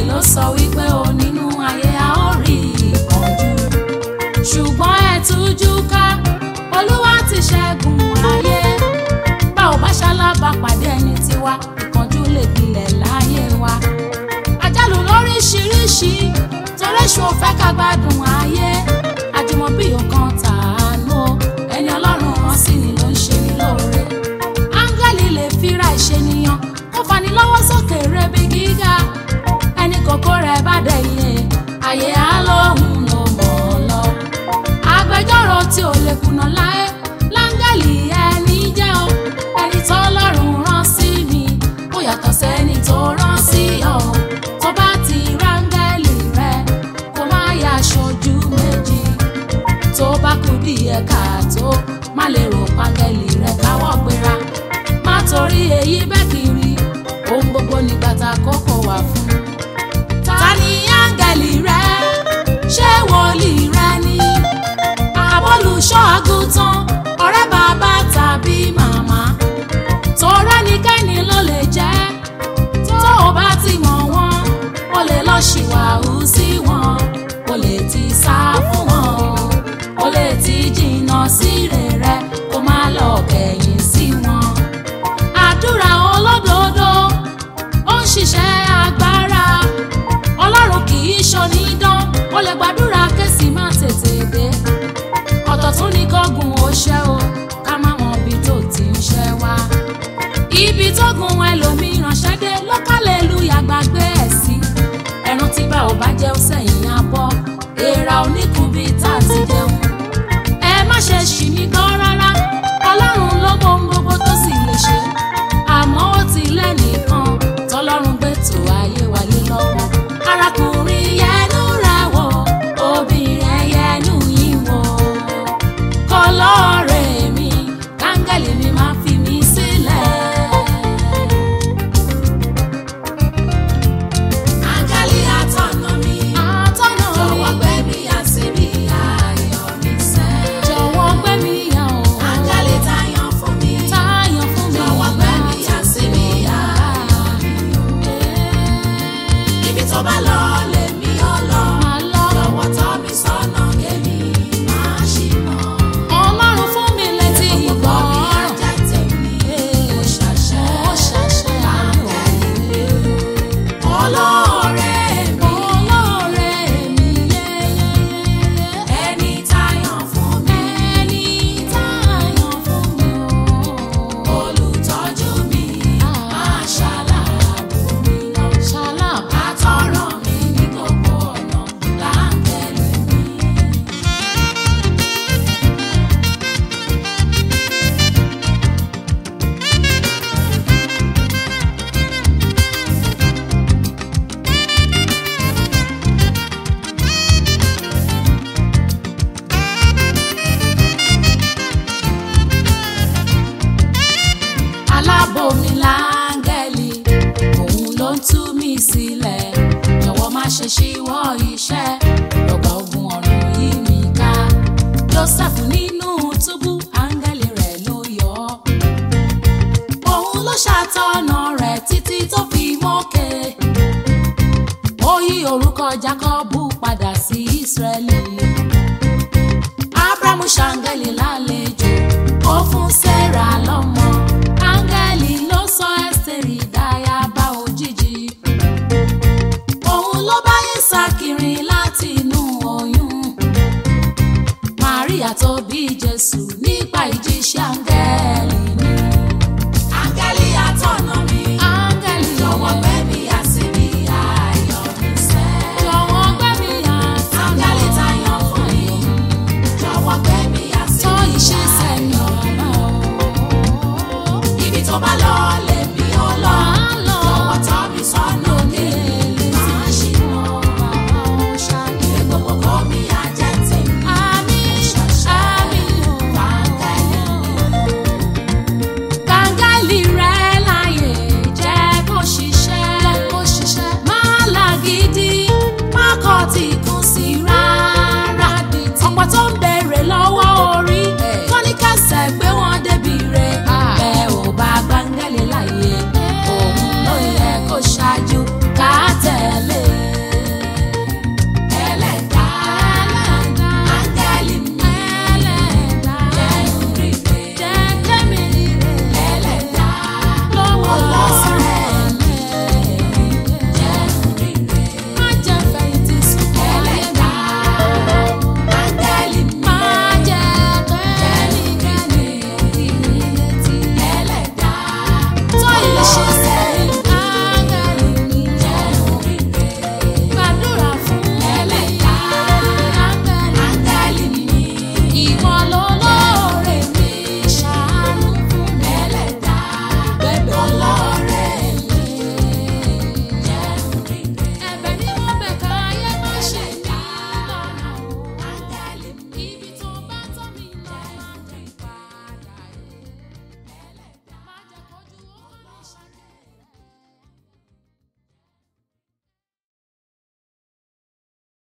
ló sọ wípé o nínú ayé a ó rí ìpọ́njú ṣùgbọ́n ẹ tújú ká olúwa ti ṣẹ́gun ayé bá ò bá ṣalábà pàdé ẹni tiwa ìpọ́njú lè gbilẹ̀ láyé wa àjálù lóríṣiríṣi toréṣù ò fẹ́ ká gbádùn ayé àjùmọ̀bí ọkàn tàánú o, ẹni ọlọ́run hàn sí ni ló ń ṣe ní lóore áńgẹ́lì lè fira ìṣènìyàn kó fani lọ́wọ́ sókè rebi gíga ẹni kòkó rẹ̀ bá dẹ̀yẹ àyè á lóhùn ló mọ̀ ọ́ lọ agbẹjọ́rò tí ò lè kùnà láé láńgẹ́lì ẹni jẹ́ o ẹni tó lọ́rùn rán sí mi ó yàtọ̀ sẹ́ni tó rán sí ọ tó bá ti ráńgẹ́lì rẹ kó má yà aṣojú méjì tó bá kú díẹ̀ káàtó má lè rò pángẹ́lì rẹ káwọ́ gbéra má torí èyí bẹ́ẹ̀ kiri ohun gbogbo nígbà tá a kókó wà fún ta ni áńgẹ́lì rẹ ṣé wòlíì rẹ ni àbólùṣọ́ àgùntàn ọ̀rẹ́ bàbá tàbí màmá tọrẹ nìkẹ́ni ló lè jẹ́ tó o bá ti mọ̀ wọ́n o lè lọ ṣìwàhù sí wọn o lè ti sá fún wọn o lè ti jìnnà sí rere kó má lọ kẹ̀yìn sí wọn àdúrà olódodo ó ń ṣiṣẹ́ agbára ọlọ́run kì í ṣonídán ó lè gbàdúrà kẹ́sì má tètè dé ọ̀tọ̀ tún ní kọ́gùn ó ṣẹ́ o ká má mọ ibi tó ti ń ṣẹ́ wá ibi tó gun ẹlòmíràn ṣẹ́dé lọ́kàlẹ̀ lu yàgbàgbé ẹ̀ sí ẹran tí bá ò bá jẹ́ ó sẹ́yìn abọ́ èèrà oníkun bíi tá a ti jẹun ẹ má ṣe ṣì mí gbọ́ rárá ọlọ́run ló mọ ohun gbogbo tó sì lè ṣe àmọ́ ó ti lẹ́nìkan tọ́lọ́run gbé tó ayé wa lé lọ́wọ́ arákùnrin yẹnu rẹ̀ wò obìnrin yẹnu yín wò kọlọ́ọ̀rẹ́ mi káńgẹ́lì mi máa fi mí sílẹ̀. Áńgẹ́lì atọ́nà mi, atọ́nà mi, jọ̀wọ́ gbé mi yà síbi ayọ̀ mi sẹ́. Jọ̀wọ́ gbé mi yà o. Áńgẹ́lì táyàn fún mi, táyàn fún mi, jọ̀wọ́ gbé mi yà síbi ayọ̀ mi o. Ibi tó bá lọ lèmi ó lọ, jọ̀wọ́ tọ́ mi sọ́nà kémi máa ṣì mọ̀. Ọlọ́run fún mi létí ìgbọ́ràn. Ó ṣàṣẹ, ó ṣàṣẹ áńgẹ́lì mi olóore mi olóore mi yeyeyeye ẹni táyàn fún mi ẹni táyàn fún mi o olùtọ́jú mi máa ṣàlàbù mi lọ ṣàlàbù àtọ̀rọ̀ mi ní gbogbo ọ̀nà láńgẹ̀lì mi. alábò mi láńgẹ́lì òun ló ń tú mi sílẹ̀ jọ̀wọ́ má ṣe ṣíwọ́ iṣẹ́ lọ́gbà ogun ọ̀run yìí mi ká joseph nínú túbú áńgẹ́lì rẹ̀ ló yọ ọ́ òun ló ṣàtọ̀nà rẹ̀ títí tó fi mókè ó yí orúkọ jákọ́bù padà sí ísírẹ́lì abrahamu ṣàǹgẹ́lì lálejò ó fún sarah lọ́mọ áńgẹ́lì ló sọ ẹ́sítérì dáyàbá òjijì òun ló bá Ísákì láti inú oyún Màríà tó bí Jésù nípa ìjíṣẹ́ áńgẹ́lì